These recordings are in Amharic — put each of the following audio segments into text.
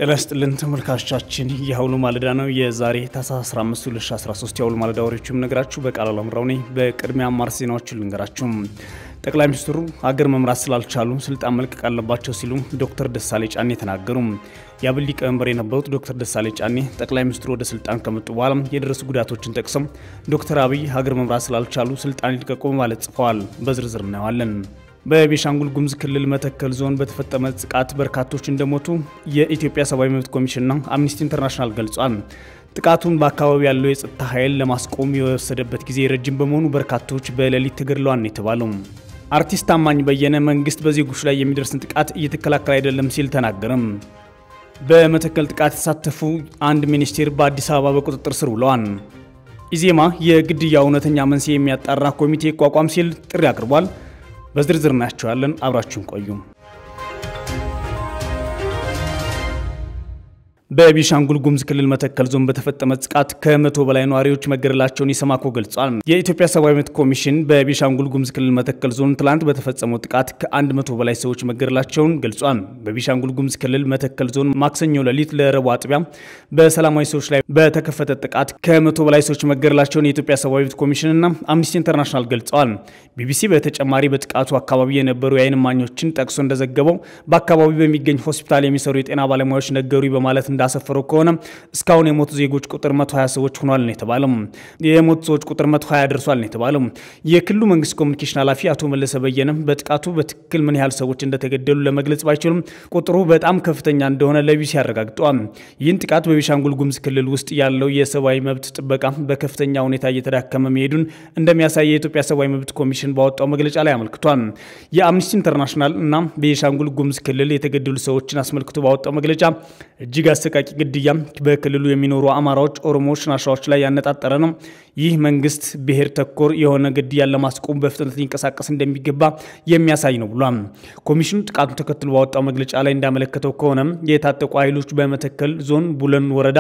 ጤና ይስጥልን ተመልካቾቻችን፣ የአሁኑ ማለዳ ነው። የዛሬ ታህሳስ 15 2013 የአሁኑ ማለዳ ወሬዎችም ነገራችሁ በቃል አላምራው ነኝ። በቅድሚያ አማርስ ዜናዎችን ልንገራችሁ። ጠቅላይ ሚኒስትሩ ሀገር መምራት ስላልቻሉ ስልጣን መልቀቅ አለባቸው ሲሉ ዶክተር ደሳሌ ጫኔ ተናገሩ። የአብን ሊቀመንበር የነበሩት ዶክተር ደሳሌ ጫኔ ጠቅላይ ሚኒስትሩ ወደ ስልጣን ከመጡ በኋላ የደረሱ ጉዳቶችን ጠቅሰው ዶክተር አብይ ሀገር መምራት ስላልቻሉ ስልጣን ይልቀቁ በማለት ጽፈዋል። በዝርዝር እናየዋለን። በቤሻንጉል ጉሙዝ ክልል መተከል ዞን በተፈጸመ ጥቃት በርካቶች እንደሞቱ የኢትዮጵያ ሰብአዊ መብት ኮሚሽንና አምኒስቲ ኢንተርናሽናል ገልጿል። ጥቃቱን በአካባቢው ያለው የጸጥታ ኃይል ለማስቆም የወሰደበት ጊዜ ረጅም በመሆኑ በርካቶች በሌሊት ተገድለዋል ነው የተባለው። አርቲስት ታማኝ በየነ መንግስት በዜጎች ላይ የሚደርስን ጥቃት እየተከላከለ አይደለም ሲል ተናገረም። በመተከል ጥቃት የተሳተፉ አንድ ሚኒስቴር በአዲስ አበባ በቁጥጥር ስር ውለዋል። ኢዜማ የግድያ እውነተኛ መንስኤ የሚያጣራ ኮሚቴ ይቋቋም ሲል ጥሪ አቅርቧል። በዝርዝር እናያቸዋለን። አብራችሁን ቆዩ። በቤሻንጉል ጉሙዝ ክልል መተከል ዞን በተፈጸመ ጥቃት ከመቶ በላይ ነዋሪዎች መገደላቸውን ኢሰማኮ ገልጿል። የኢትዮጵያ ሰብአዊ መብት ኮሚሽን በቤሻንጉል ጉሙዝ ክልል መተከል ዞን ትላንት በተፈጸመው ጥቃት ከአንድ መቶ በላይ ሰዎች መገደላቸውን ገልጿል። በቤሻንጉል ጉሙዝ ክልል መተከል ዞን ማክሰኞ ሌሊት ለረቡዕ አጥቢያ በሰላማዊ ሰዎች ላይ በተከፈተ ጥቃት ከመቶ በላይ ሰዎች መገደላቸውን የኢትዮጵያ ሰብአዊ መብት ኮሚሽንና አምኒስቲ ኢንተርናሽናል ገልጸዋል። ቢቢሲ በተጨማሪ በጥቃቱ አካባቢ የነበሩ የዓይን እማኞችን ጠቅሶ እንደዘገበው በአካባቢው በሚገኝ ሆስፒታል የሚሰሩ የጤና ባለሙያዎች ነገሩ በማለት እንዳሰፈረው ከሆነ እስካሁን የሞቱ ዜጎች ቁጥር 120 ሰዎች ሆኗል ነው የተባለው። የሞቱ ሰዎች ቁጥር 120 ደርሷል ነው የተባለው። የክልሉ መንግስት ኮሚኒኬሽን ኃላፊ አቶ መለሰ በየነ በጥቃቱ በትክክል ምን ያህል ሰዎች እንደተገደሉ ለመግለጽ ባይችሉም ቁጥሩ በጣም ከፍተኛ እንደሆነ ለቢቢሲ አረጋግጠዋል። ይህን ጥቃት በቤሻንጉል ጉሙዝ ክልል ውስጥ ያለው የሰብአዊ መብት ጥበቃ በከፍተኛ ሁኔታ እየተዳከመ መሄዱን እንደሚያሳይ የኢትዮጵያ ሰብአዊ መብት ኮሚሽን ባወጣው መግለጫ ላይ አመልክቷል። የአምኒስቲ ኢንተርናሽናል እና ቤሻንጉል ጉሙዝ ክልል የተገደሉ ሰዎችን አስመልክቶ ባወጣው መግለጫ እጅግ አሰቃቂ ግድያ በክልሉ የሚኖሩ አማራዎች፣ ኦሮሞዎች፣ ናሻዎች ላይ ያነጣጠረ ነው። ይህ መንግስት ብሔር ተኮር የሆነ ግድያን ለማስቆም በፍጥነት ሊንቀሳቀስ እንደሚገባ የሚያሳይ ነው ብሏል። ኮሚሽኑ ጥቃቱን ተከትሎ ባወጣው መግለጫ ላይ እንዳመለከተው ከሆነ የታጠቁ ኃይሎች በመተከል ዞን ቡለን ወረዳ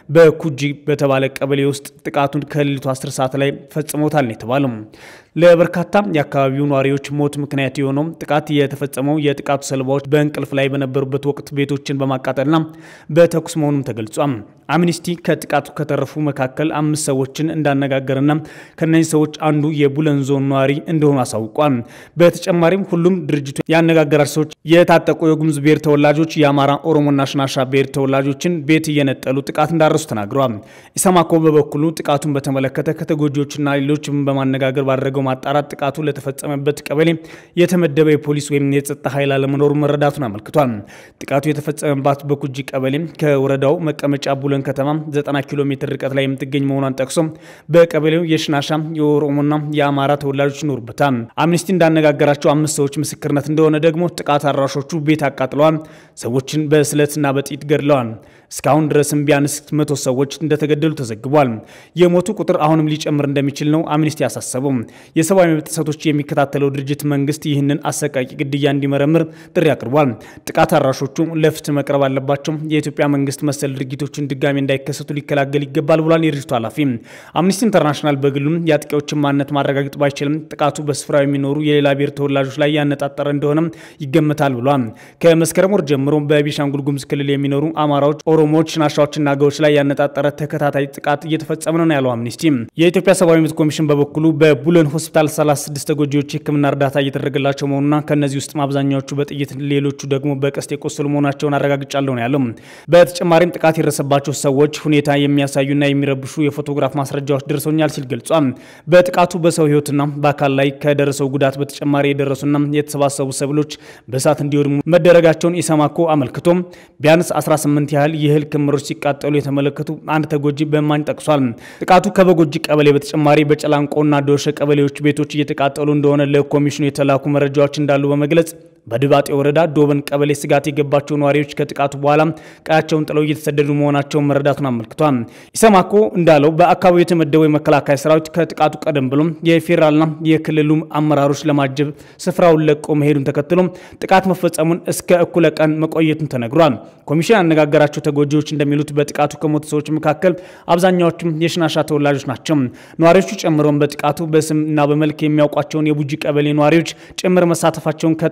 በኩጂ በተባለ ቀበሌ ውስጥ ጥቃቱን ከሌሊቱ 10 ሰዓት ላይ ፈጽሞታል ነው የተባለው። ለበርካታ የአካባቢው ነዋሪዎች ሞት ምክንያት የሆነው ጥቃት የተፈጸመው የጥቃቱ ሰለባዎች በእንቅልፍ ላይ በነበሩበት ወቅት ቤቶችን በማቃጠልና በተኩስ መሆኑም ተገልጿል። አምኒስቲ ከጥቃቱ ከተረፉ መካከል አምስት ሰዎችን እንዳነጋገርና ከነዚህ ሰዎች አንዱ የቡለን ዞን ነዋሪ እንደሆኑ አሳውቋል። በተጨማሪም ሁሉም ድርጅቱ ያነጋገራቸው ሰዎች የታጠቁ የጉሙዝ ብሔር ተወላጆች፣ የአማራ ኦሮሞና ሽናሻ ብሔር ተወላጆችን ቤት እየነጠሉ ጥቃት እንዳረሱ ተናግረዋል። ኢሰማኮ በበኩሉ ጥቃቱን በተመለከተ ከተጎጂዎችና ሌሎችም በማነጋገር ባደረገው ማጣራት ጥቃቱ ለተፈጸመበት ቀበሌ የተመደበ የፖሊስ ወይም የጸጥታ ኃይል አለመኖሩ መረዳቱን አመልክቷል። ጥቃቱ የተፈጸመባት በኩጂ ቀበሌ ከወረዳው መቀመጫ ቡለን ከተማ 90 ኪሎ ሜትር ርቀት ላይ የምትገኝ መሆኗን ጠቅሶ በቀበሌው የሽናሻ የኦሮሞና የአማራ ተወላጆች ይኖሩበታል። አምኒስቲ እንዳነጋገራቸው አምስት ሰዎች ምስክርነት እንደሆነ ደግሞ ጥቃት አድራሾቹ ቤት አቃጥለዋል፣ ሰዎችን በስለትና በጥይት ገድለዋል። እስካሁን ድረስም ቢያንስ መቶ ሰዎች እንደተገደሉ ተዘግቧል። የሞቱ ቁጥር አሁንም ሊጨምር እንደሚችል ነው አምኒስቲ ያሳሰበው። የሰብአዊ መብት ጥሰቶች የሚከታተለው ድርጅት መንግስት ይህንን አሰቃቂ ግድያ እንዲመረምር ጥሪ አቅርቧል። ጥቃት አድራሾቹ ለፍትህ መቅረብ አለባቸው። የኢትዮጵያ መንግስት መሰል ድርጊቶችን ድጋሚ እንዳይከሰቱ ሊከላከል ይገባል ብሏል የድርጅቱ ኃላፊ። አምኒስቲ ኢንተርናሽናል በግሉም የአጥቂዎችን ማንነት ማረጋገጥ ባይችልም ጥቃቱ በስፍራው የሚኖሩ የሌላ ብሔር ተወላጆች ላይ ያነጣጠረ እንደሆነም ይገመታል ብሏል። ከመስከረም ወር ጀምሮ በቤሻንጉል ጉሙዝ ክልል የሚኖሩ አማራዎች ኦሮሞዎች፣ ናሻዎችና አገዎች ላይ ያነጣጠረ ተከታታይ ጥቃት እየተፈጸመ ነው ያለው አምኒስቲ። የኢትዮጵያ ሰብአዊ መብት ኮሚሽን በበኩሉ በቡለን ሆስፒታል 36 ተጎጂዎች የሕክምና እርዳታ እየተደረገላቸው መሆኑና ከእነዚህ ውስጥ አብዛኛዎቹ በጥይት ሌሎቹ ደግሞ በቀስት የቆሰሉ መሆናቸውን አረጋግጫለሁ ነው ያለው። በተጨማሪም ጥቃት የደረሰባቸው ሰዎች ሁኔታ የሚያሳዩና የሚረብሹ የፎቶግራፍ ማስረጃዎች ደርሰውኛል ሲል ገልጿል። በጥቃቱ በሰው ሕይወትና በአካል ላይ ከደረሰው ጉዳት በተጨማሪ የደረሱና የተሰባሰቡ ሰብሎች በእሳት እንዲወድሙ መደረጋቸውን ኢሰማኮ አመልክቶም ቢያንስ 18 ያህል የእህል ክምሮች ሲቃጠሉ የተመለከቱ አንድ ተጎጂ በማኝ ጠቅሷል። ጥቃቱ ከበጎጂ ቀበሌ በተጨማሪ በጨላንቆና ዶሸ ቀበሌዎች ቤቶች እየተቃጠሉ እንደሆነ ለኮሚሽኑ የተላኩ መረጃዎች እንዳሉ በመግለጽ በድባጤ ወረዳ ዶበን ቀበሌ ስጋት የገባቸው ነዋሪዎች ከጥቃቱ በኋላ ቀያቸውን ጥለው እየተሰደዱ መሆናቸውን መረዳቱን አመልክቷል። ኢሰማኮ እንዳለው በአካባቢው የተመደበው የመከላከያ ሰራዊት ከጥቃቱ ቀደም ብሎ የፌዴራልና የክልሉ አመራሮች ለማጀብ ስፍራውን ለቆ መሄዱን ተከትሎ ጥቃት መፈጸሙን እስከ እኩለ ቀን መቆየቱን ተነግሯል። ኮሚሽን ያነጋገራቸው ተጎጂዎች እንደሚሉት በጥቃቱ ከሞቱ ሰዎች መካከል አብዛኛዎቹም የሽናሻ ተወላጆች ናቸው። ነዋሪዎቹ ጨምሮም በጥቃቱ በስም እና በመልክ የሚያውቋቸውን የቡጂ ቀበሌ ነዋሪዎች ጭምር መሳተፋቸውን ከጥቃቱ የተረፉ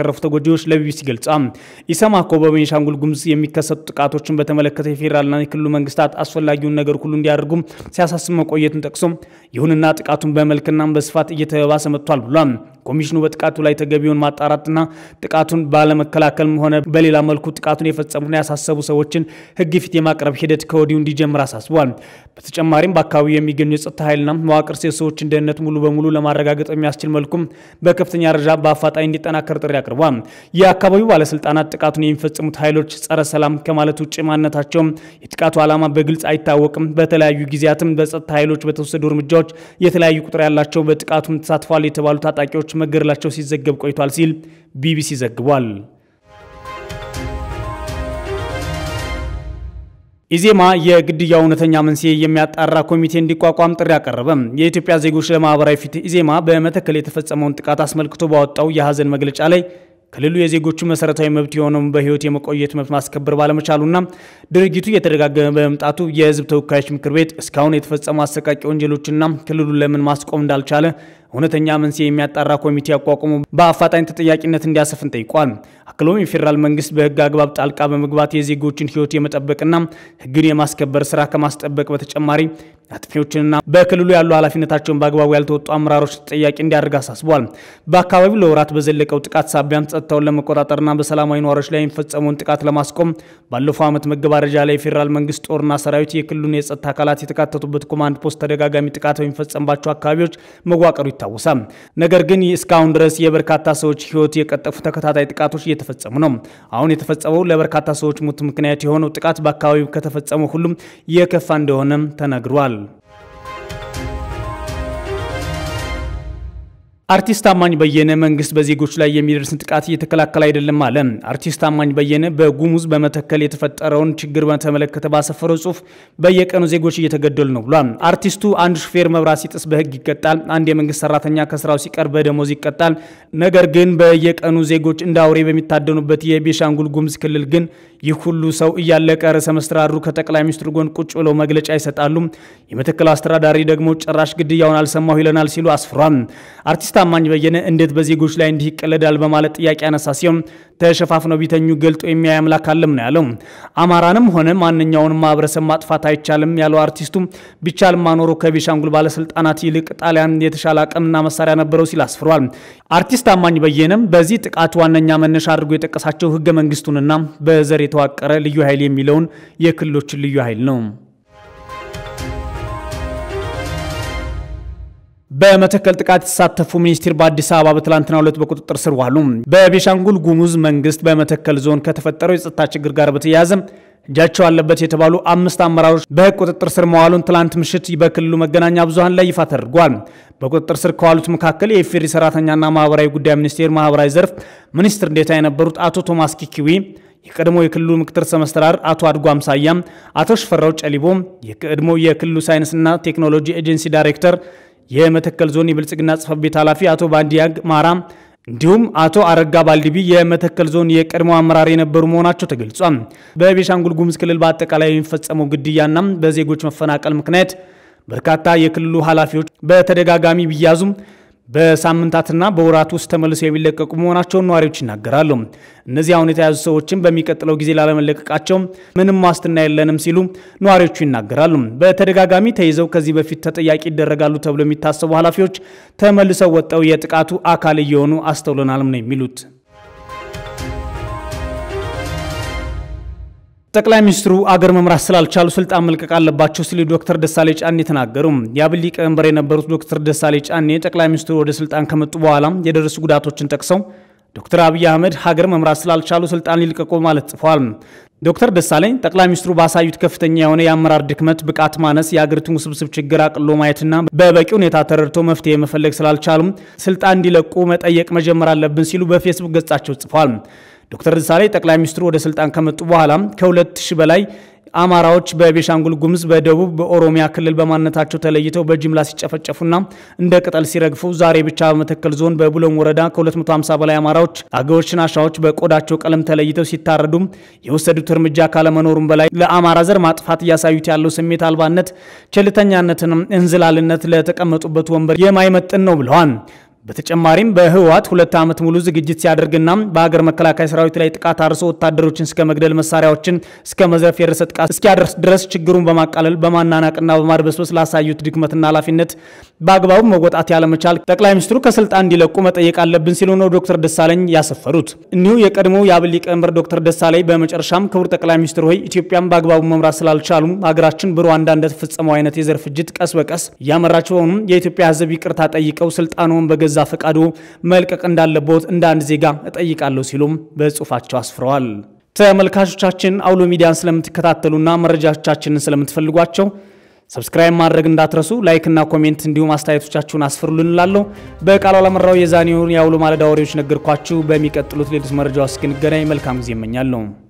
የተረፉ ተጎጂዎች ለቢቢሲ ገልጸዋል። ኢሰማኮ በቤኒሻንጉል ጉሙዝ የሚከሰቱ ጥቃቶችን በተመለከተ የፌዴራልና የክልሉ መንግስታት አስፈላጊውን ነገር ሁሉ እንዲያደርጉ ሲያሳስብ መቆየቱን ጠቅሶ ይሁንና ጥቃቱን በመልክና በስፋት እየተባሰ መጥቷል ብሏል። ኮሚሽኑ በጥቃቱ ላይ ተገቢውን ማጣራትና ጥቃቱን ባለመከላከልም ሆነ በሌላ መልኩ ጥቃቱን የፈጸሙና ያሳሰቡ ሰዎችን ሕግ ፊት የማቅረብ ሂደት ከወዲሁ እንዲጀምር አሳስቧል። በተጨማሪም በአካባቢው የሚገኙ የጸጥታ ኃይልና መዋቅር የሰዎችን ደህንነት ሙሉ በሙሉ ለማረጋገጥ የሚያስችል መልኩም በከፍተኛ ደረጃ በአፋጣኝ እንዲጠናከር ጥሪ አቅርቧል። የአካባቢው ባለስልጣናት ጥቃቱን የሚፈጽሙት ኃይሎች ጸረ ሰላም ከማለት ውጭ ማንነታቸውም የጥቃቱ ዓላማ በግልጽ አይታወቅም። በተለያዩ ጊዜያትም በጸጥታ ኃይሎች በተወሰዱ እርምጃዎች የተለያዩ ቁጥር ያላቸው በጥቃቱም ተሳትፏል የተባሉ ታጣቂዎች መገደላቸው ሲዘገብ ቆይቷል ሲል ቢቢሲ ዘግቧል። ኢዜማ የግድያው እውነተኛ መንስኤ የሚያጣራ ኮሚቴ እንዲቋቋም ጥሪ አቀረበ። የኢትዮጵያ ዜጎች ለማህበራዊ ፍትህ ኢዜማ በመተከል የተፈጸመውን ጥቃት አስመልክቶ ባወጣው የሀዘን መግለጫ ላይ ክልሉ የዜጎቹ መሰረታዊ መብት የሆነውን በህይወት የመቆየት መብት ማስከበር ባለመቻሉና ድርጊቱ እየተደጋገመ በመምጣቱ የህዝብ ተወካዮች ምክር ቤት እስካሁን የተፈጸሙ አሰቃቂ ወንጀሎችና ክልሉን ለምን ማስቆም እንዳልቻለ እውነተኛ መንስኤ የሚያጣራ ኮሚቴ አቋቁሞ በአፋጣኝ ተጠያቂነት እንዲያሰፍን ጠይቋል። አክሎም የፌዴራል መንግስት በህግ አግባብ ጣልቃ በመግባት የዜጎችን ህይወት የመጠበቅና ህግን የማስከበር ስራ ከማስጠበቅ በተጨማሪ አጥፊዎችንና በክልሉ ያሉ ኃላፊነታቸውን በአግባቡ ያልተወጡ አመራሮች ተጠያቂ እንዲያደርግ አሳስቧል። በአካባቢው ለወራት በዘለቀው ጥቃት ሳቢያም ጸጥታውን ለመቆጣጠርና በሰላማዊ ነዋሪዎች ላይ የሚፈጸመውን ጥቃት ለማስቆም ባለፈው ዓመት መገባደጃ ላይ የፌዴራል መንግስት ጦርና ሰራዊት የክልሉን የጸጥታ አካላት የተካተቱበት ኮማንድ ፖስት ተደጋጋሚ ጥቃት በሚፈጸምባቸው አካባቢዎች መዋቀሩ ይታወሳል። ነገር ግን እስካሁን ድረስ የበርካታ ሰዎች ህይወት የቀጠፉ ተከታታይ ጥቃቶች እየተፈጸሙ ነው። አሁን የተፈጸመው ለበርካታ ሰዎች ሞት ምክንያት የሆነው ጥቃት በአካባቢው ከተፈጸመው ሁሉም የከፋ እንደሆነም ተነግሯል። አርቲስት ታማኝ በየነ መንግስት በዜጎች ላይ የሚደርስን ጥቃት እየተከላከለ አይደለም አለ። አርቲስት ታማኝ በየነ በጉሙዝ በመተከል የተፈጠረውን ችግር በተመለከተ ባሰፈረው ጽሁፍ በየቀኑ ዜጎች እየተገደሉ ነው ብሏል። አርቲስቱ አንድ ሹፌር መብራት ሲጥስ በህግ ይቀጣል፣ አንድ የመንግስት ሰራተኛ ከስራው ሲቀር በደሞዝ ይቀጣል። ነገር ግን በየቀኑ ዜጎች እንደ አውሬ በሚታደኑበት የቤሻንጉል ጉሙዝ ክልል ግን ይህ ሁሉ ሰው እያለቀ ርዕሰ መስተዳድሩ ከጠቅላይ ሚኒስትሩ ጎን ቁጭ ብለው መግለጫ ይሰጣሉ። የመተከል አስተዳዳሪ ደግሞ ጭራሽ ግድያውን አልሰማሁ ይለናል ሲሉ አስፍሯል። አርቲስት ታማኝ በየነ እንዴት በዜጎች ላይ እንዲህ ይቀለዳል በማለት ጥያቄ ያነሳ ሲሆን ተሸፋፍነው ቢተኙ ገልጦ የሚያይ አምላክ አለም ነው ያለው። አማራንም ሆነ ማንኛውንም ማህበረሰብ ማጥፋት አይቻልም ያለው አርቲስቱ ቢቻል ማኖሮ ከቤሻንጉል ባለስልጣናት ይልቅ ጣሊያን የተሻለ አቅምና መሳሪያ ነበረው ሲል አስፍሯል። አርቲስት ታማኝ በየነም በዚህ ጥቃት ዋነኛ መነሻ አድርጎ የጠቀሳቸው ህገ መንግስቱንና በዘር የተዋቀረ ልዩ ኃይል የሚለውን የክልሎችን ልዩ ኃይል ነው። በመተከል ጥቃት የተሳተፉ ሚኒስትር በአዲስ አበባ በትላንትናው ዕለት በቁጥጥር ስር ዋሉ። በቤሻንጉል ጉሙዝ መንግስት በመተከል ዞን ከተፈጠረው የጸጥታ ችግር ጋር በተያያዘ እጃቸው አለበት የተባሉ አምስት አመራሮች በህግ ቁጥጥር ስር መዋሉን ትላንት ምሽት በክልሉ መገናኛ ብዙኃን ላይ ይፋ ተደርጓል። በቁጥጥር ስር ከዋሉት መካከል የኢፌዴሪ ሰራተኛና ማህበራዊ ጉዳይ ሚኒስቴር ማህበራዊ ዘርፍ ሚኒስትር ዴኤታ የነበሩት አቶ ቶማስ ኪኪዊ የቀድሞ የክልሉ ምክትል ርዕሰ መስተዳድር አቶ አድጎ አምሳያም፣ አቶ ሽፈራው ጨሊቦ የቀድሞ የክልሉ ሳይንስና ቴክኖሎጂ ኤጀንሲ ዳይሬክተር የመተከል ዞን የብልጽግና ጽሕፈት ቤት ኃላፊ አቶ ባንዲያግ ማራም እንዲሁም አቶ አረጋ ባልዲቢ የመተከል ዞን የቀድሞ አመራር የነበሩ መሆናቸው ተገልጿል። በቤሻንጉል ጉሙዝ ክልል በአጠቃላይ የሚፈጸመው ግድያና በዜጎች መፈናቀል ምክንያት በርካታ የክልሉ ኃላፊዎች በተደጋጋሚ ቢያዙም በሳምንታትና በወራት ውስጥ ተመልሰው የሚለቀቁ መሆናቸውን ነዋሪዎች ይናገራሉ። እነዚህ አሁን የተያዙ ሰዎችን በሚቀጥለው ጊዜ ላለመለቀቃቸው ምንም ዋስትና የለንም ሲሉ ነዋሪዎቹ ይናገራሉ። በተደጋጋሚ ተይዘው ከዚህ በፊት ተጠያቂ ይደረጋሉ ተብሎ የሚታሰቡ ኃላፊዎች ተመልሰው ወጥተው የጥቃቱ አካል እየሆኑ አስተውለናልም ነው የሚሉት። ጠቅላይ ሚኒስትሩ አገር መምራት ስላልቻሉ ስልጣን መልቀቅ አለባቸው ሲሉ ዶክተር ደሳሌ ጫኔ ተናገሩ። የአብን ሊቀመንበር የነበሩት ዶክተር ደሳሌ ጫኔ ጠቅላይ ሚኒስትሩ ወደ ስልጣን ከመጡ በኋላ የደረሱ ጉዳቶችን ጠቅሰው ዶክተር አብይ አህመድ ሀገር መምራት ስላልቻሉ ስልጣን ሊልቀቁ ማለት ጽፏል። ዶክተር ደሳለኝ ጠቅላይ ሚኒስትሩ ባሳዩት ከፍተኛ የሆነ የአመራር ድክመት፣ ብቃት ማነስ፣ የአገሪቱን ውስብስብ ችግር አቅሎ ማየትና በበቂ ሁኔታ ተረድቶ መፍትሄ መፈለግ ስላልቻሉም ስልጣን እንዲለቁ መጠየቅ መጀመር አለብን ሲሉ በፌስቡክ ገጻቸው ጽፏል። ዶክተር ደሳለኝ ጠቅላይ ሚኒስትሩ ወደ ስልጣን ከመጡ በኋላ ከሁለት ሺህ በላይ አማራዎች በቤሻንጉል ጉሙዝ፣ በደቡብ፣ በኦሮሚያ ክልል በማንነታቸው ተለይተው በጅምላ ሲጨፈጨፉና እንደ ቅጠል ሲረግፉ ዛሬ ብቻ በመተከል ዞን በቡለን ወረዳ ከ250 በላይ አማራዎች፣ አገዎች፣ ናሻዎች በቆዳቸው ቀለም ተለይተው ሲታረዱ የወሰዱት እርምጃ ካለመኖሩም በላይ ለአማራ ዘር ማጥፋት እያሳዩት ያለው ስሜት አልባነት፣ ቸልተኛነትንም እንዝላልነት ለተቀመጡበት ወንበር የማይመጥን ነው ብለዋል። በተጨማሪም በህወሓት ሁለት ዓመት ሙሉ ዝግጅት ሲያደርግና በሀገር መከላከያ ሰራዊት ላይ ጥቃት አርሶ ወታደሮችን እስከ መግደል መሳሪያዎችን እስከ መዝረፍ የደረሰ ጥቃት እስኪያደርስ ድረስ ችግሩን በማቃለል በማናናቅና በማድበስበስ ላሳዩት ድክመትና ኃላፊነት በአግባቡ መወጣት ያለመቻል ጠቅላይ ሚኒስትሩ ከስልጣን እንዲለቁ መጠየቅ አለብን ሲሉ ነው ዶክተር ደሳለኝ ያሰፈሩት። እኒሁ የቀድሞ የአብን ሊቀመንበር ዶክተር ደሳለኝ በመጨረሻም ክቡር ጠቅላይ ሚኒስትር ሆይ ኢትዮጵያን በአግባቡ መምራት ስላልቻሉ ሀገራችን በሩዋንዳ እንደተፈጸመው አይነት የዘር ፍጅት ቀስ በቀስ እያመራች በሆኑም የኢትዮጵያ ሕዝብ ይቅርታ ጠይቀው ስልጣኑን በገዛ ፈቃዱ መልቀቅ እንዳለቦት እንደ አንድ ዜጋ እጠይቃለሁ ሲሉም በጽሁፋቸው አስፍረዋል። ተመልካቾቻችን አውሎ ሚዲያን ስለምትከታተሉና መረጃዎቻችንን ስለምትፈልጓቸው ሰብስክራይብ ማድረግ እንዳትረሱ። ላይክና ኮሜንት እንዲሁም አስተያየቶቻችሁን አስፍሩልን እላለሁ። በቃሉ አላመራው የዛኔውን የአውሎ ማለዳ ወሬዎች ነገርኳችሁ። በሚቀጥሉት ሌሎች መረጃዎች እስክንገናኝ መልካም ጊዜ እመኛለሁ።